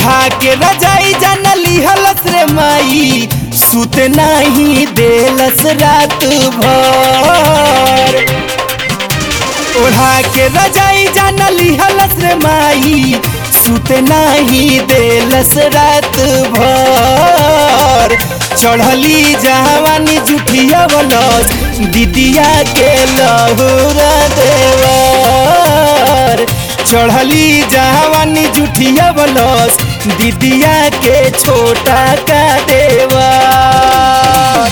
ओढ़ा के रजाई जानली हलस रे माई सुत नहीं देलस रात भर ओढ़ा के रजाई जानली हलस रे माई सुत नहीं देलस रात भर चढ़ली जवानी जुठिया बलस दीदिया के लहुरा देवर चढ़ली जवानी जुठिया बलस दीदिया के छोटा का देवर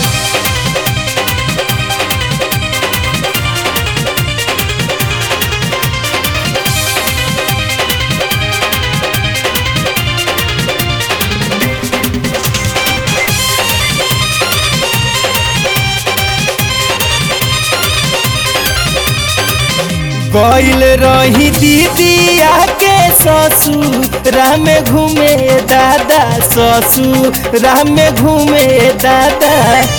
गईल रही दीदिया के ससुर में घूमे दादा ससुर में घूमे दादा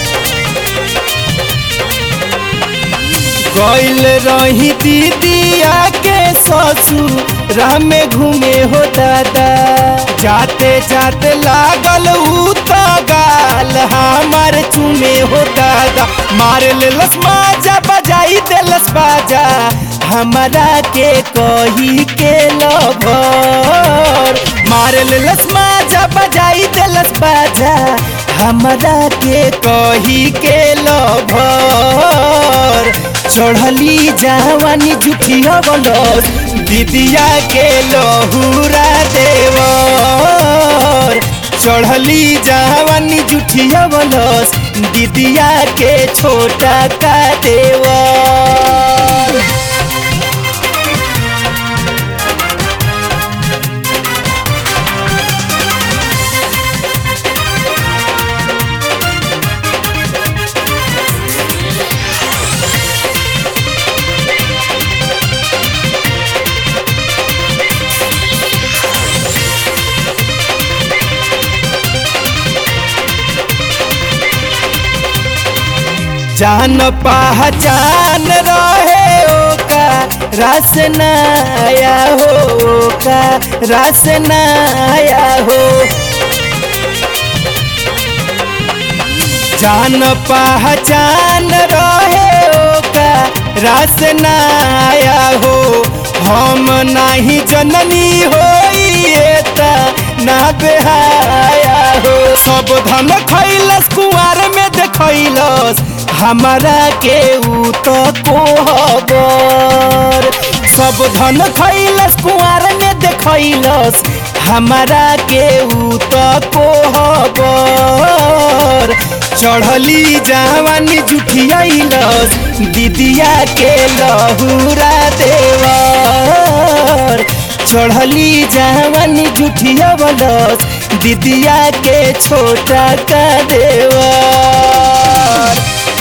गईल रही दीदिया के ससुर में घूमे हो दादा जाते जाते लागल ऊ तो गाल हमार चुमे हो दादा मार लेलस माजा बजाई देलस बाजा हमरा के कही के लभर मार लेलस माजा बजाई देलस बाजा हमरा के कही के लभर चढ़ली जवानी जुठिया बलस दीदिया के लहुरा देवर चढ़ली जवानी जुठिया बलस दीदिया के छोटा का देवर जान पहचान रहे ओका रस नया हो ओका रस नया हो जान पहचान रहे ओका रस नया हो हम नहीं जननी हो ना बेहाया हो सब धन खैलस कुआर में देखैलस हमारा के ऊ तो कोहबर सब धन खैलस कुआर में देखैलस हमारा के ऊ तो कोहबर चढ़ली जवानी जुठियालस दीदिया के लहुरा देवर चढ़ली जवानी जुठिया बलस दीदिया के छोटा का देवर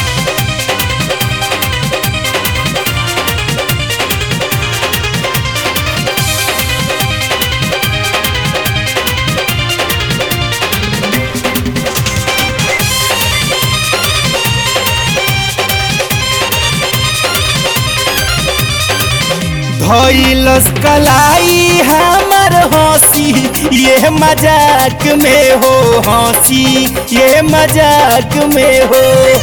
धैलस कलाई हमर हंसी ये मजाक में हो हंसी ये मजाक में हो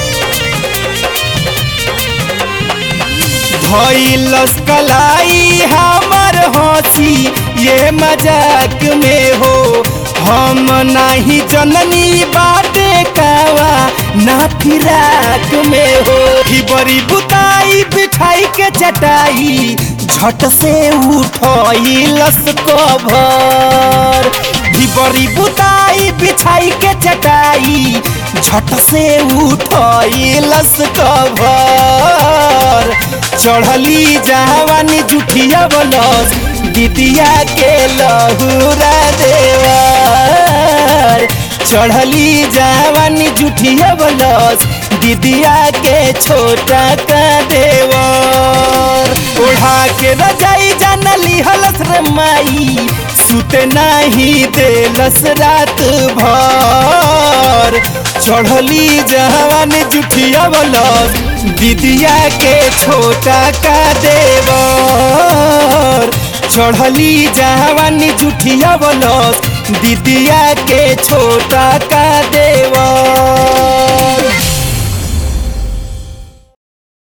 धैलस कलाई हमर हंसी ये मजाक में हो हम नहीं जननी बाटे कावा ना फिराक में हो ही बड़ी बुताई बिछाई के चटाई झट से उठलस कभर भी बड़ी बुताई बिछाई के चटाई झट से उठलस कभर चढ़ली जवानी जुठिया बलस दीदिया के लहुरा देवर चढ़ली जवानी जुठिया बलस दीदिया के छोटा का देवर ओढ़ा के रजाई जानली हलस रे माई सुत नहीं देलस रात भर चढ़ली जवान जुठिया बलस दीदिया के छोटा का देवर चढ़ली जवानी जुठिया बलस दीदिया के छोटा का देवर